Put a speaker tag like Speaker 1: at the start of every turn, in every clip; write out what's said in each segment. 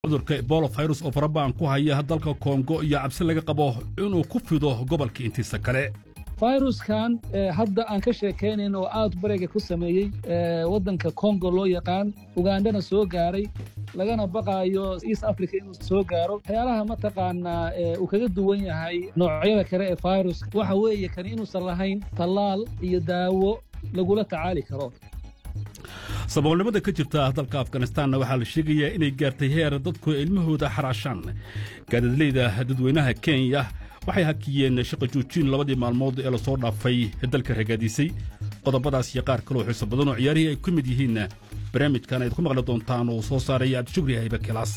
Speaker 1: cudurka ebola virus oo faraba'an ku haya dalka kongo iyo cabsi laga qabo inuu ku fido gobolka intiisa kale
Speaker 2: fayruskan hadda aan ka sheekaynayn oo aad bariga ku sameeyey waddanka kongo loo yaqaan ugandhana soo gaaray lagana baqaayo east africa inuu soo gaaro waxyaalaha mataqaanaa uu kaga duwan yahay noocyada kale ee fayruska waxa weeye kani inuusan lahayn tallaal iyo daawo lagula tacaali karo
Speaker 1: saboolnimada ka jirta dalka afganistanna waxaa la sheegayaa inay gaartay heer dadku ilmahooda xaraashaan gaadadleyda dadweynaha kenya waxay hakiyeen shaqa joojin labadii maalmood ee lasoo dhaafay dalka ragaadisay qodobadaas iyo qaar kaloo xiiso badan oo ciyaarihii ay ku mid yihiin barnaamijkan ayd ku maqli doontaan uu soo saaray cabdishugri haybe kilaas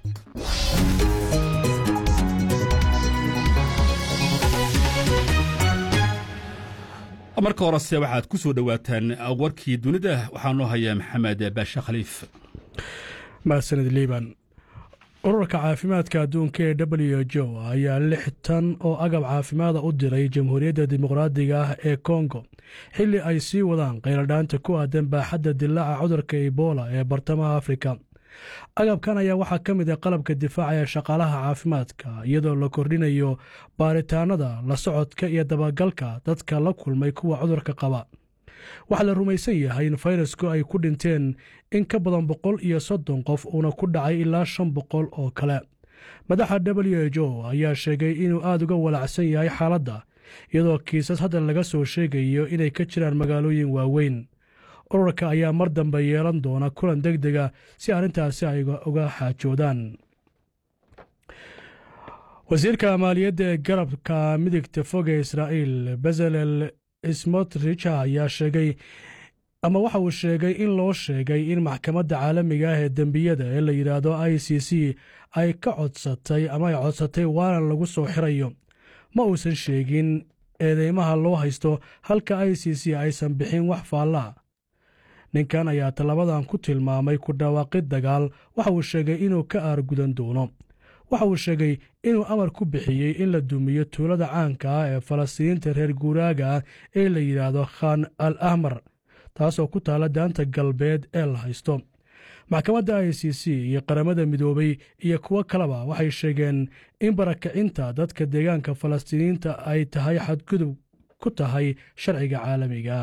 Speaker 1: marka horese waxaad ku soo dhowaataan warkii dunida waxaa noo haya maxamed baashe khaliif
Speaker 3: mahadsanid liiban ururka caafimaadka adduunka ee w jo ayaa lix tan oo agab caafimaada u diray jamhuuriyadda dimuqraadiga ah ee kongo xilli ay sii wadaan qayladhaanta ku aadan baaxadda dilaaca cudurka ebola ee bartamaha afrika agabkan ayaa waxaa ka mid ah qalabka difaaca ee shaqaalaha caafimaadka iyadoo la kordhinayo baaritaanada la socodka iyo dabagalka dadka la kulmay kuwa cudurka qaba waxaa la rumaysan yahay in fayrasku ay ku dhinteen in ka badan boqol iyo soddon qof uuna ku dhacay ilaa shan boqol oo kale madaxa w h o ayaa sheegay inuu aad uga walacsan yahay xaaladda iyadoo kiisas hadda laga soo sheegayo inay ka jiraan magaalooyin waaweyn ururka ayaa mar dambe yeelan doona kulan deg dega si arrintaasi ay uga xaajoodaan wasiirka maaliyadda ee garabka midigta fog ee israa'iil bezalel smotrich ayaa sheegay ama waxa uu sheegay in loo sheegay in maxkamadda caalamiga ah ee dembiyada ee la yidhaahdo i c c ay ka codsatay ama ay codsatay waanan lagu soo xirayo ma uusan sheegin eedeymaha loo haysto halka i c c aysan bixin wax faallaa ninkan ayaa tallabadan ku tilmaamay ku dhawaaqid dagaal waxa uu sheegay inuu ka aargudan doono waxa uu sheegay inuu amar ku bixiyey in la dumiyo tuulada caanka ah ee falastiiniinta reer guuraaga ah ee la yidhaahdo khan al ahmar taasoo ku taalla daanta galbeed ee la haysto maxkamadda i c c iyo qaramada midoobay iyo kuwo kaleba waxay sheegeen in barakacinta dadka deegaanka falastiiniyiinta ay tahay xadgudub ku tahay sharciga caalamiga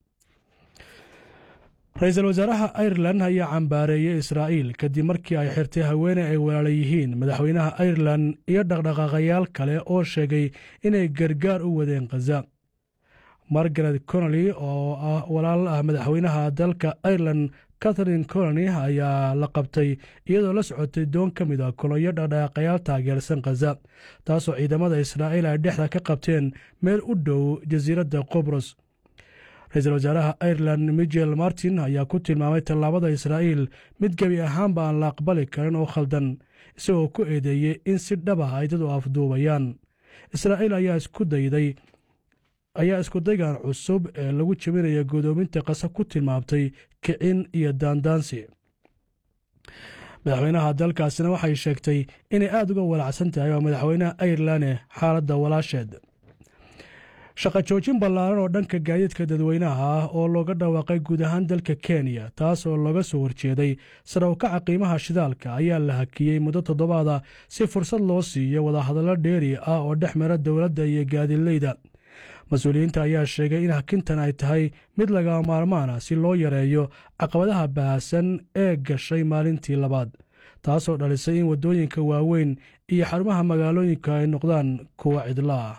Speaker 3: ra-iisul wasaaraha airelan ayaa cambaareeyey israa'iil kadib markii ay xirtay haweene ay walaala yihiin madaxweynaha airelan iyo dhaqdhaqaaqayaal kale oo sheegay inay gargaar u wadeen khaza margaret conoli oo ah walaal ah madaxweynaha dalka airelan catharine coloni ayaa la qabtay iyadoo la socotay doon ka mid a kolonyo dhaqdhaqaaqayaal taageersan khaza taasoo ciidamada israa'iil ay dhexda ka qabteen meel u dhow jasiiradda qobros ra-iisul wasaaraha airelan michel martin ayaa ku tilmaamay tallaabada israa'iil mid gebi ahaanba aan la aqbali karin oo khaldan isagoo ku eedeeyey in si dhab ah ay dad u afduubayaan israa'iil ayaa isku dayday ayaa iskudaygan cusub ee lagu jebinaya godoominta qasa ku tilmaamtay kicin iyo daandaansi madaxweynaha dalkaasina waxay sheegtay inay aad uga walacsan tahay waa madaxweynaha airelan xaaladda walaasheed shaqa joojin ballaaran oo dhanka gaadiidka dadweynaha ah oo looga dhawaaqay guud ahaan dalka kenya taas oo looga soo horjeeday sare u kaca qiimaha shidaalka ayaa la hakiyey muddo toddobaada si fursad loo siiyo wadahadallo dheeri ah oo dhex mara dowladda iyo gaadiidleyda mas-uuliyiinta ayaa sheegay in hakintan ay tahay mid laga maarmaan ah si loo yareeyo caqabadaha bahasan ee gashay maalintii labaad taasoo dhalisay in waddooyinka waaweyn iyo xarumaha magaalooyinka ay noqdaan kuwa cidla ah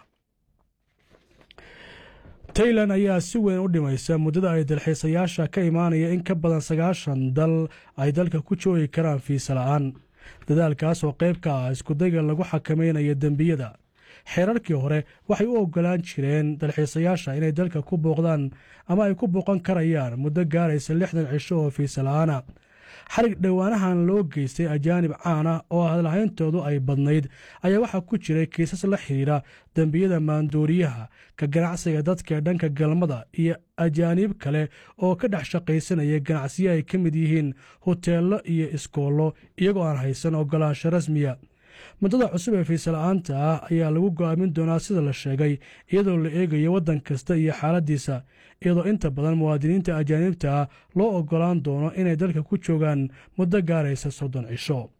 Speaker 3: tailan ayaa si weyn u dhimaysa muddada ay dalxiisayaasha ka imaanaya in ka badan sagaashan dal ay dalka ku joogi karaan fiisa la'aan dadaalkaas oo qayb ka ah iskudayga lagu xakamaynayo dembiyada xeerarkii hore waxay u oggolaan jireen dalxiisayaasha inay dalka ku booqdaan ama ay ku booqan karayaan muddo gaaraysa lixdan cisho oo fiisa la'aana xarig dhowaanahan loo geystay ajaanib caan ah oo hadalhayntoodu ay badnayd ayaa waxaa ku jiray kiisas la xidhiidha dembiyada maandooriyaha ka ganacsiga dadka dhanka galmada iyo ajaaniib kale oo ka dhex shaqaysanaya ganacsiyo ay ka mid yihiin hoteello iyo iskoollo iyagoo aan haysan oggolaansho rasmiya muddada cusub ee fiisala'aanta ah ayaa lagu go'aamin doonaa sida la sheegay iyadoo la eegayo waddan kasta iyo xaaladdiisa iyadoo inta badan muwaadiniinta ajaaniibta ah loo oggolaan doono inay dalka ku joogaan muddo gaaraysa soddon cisho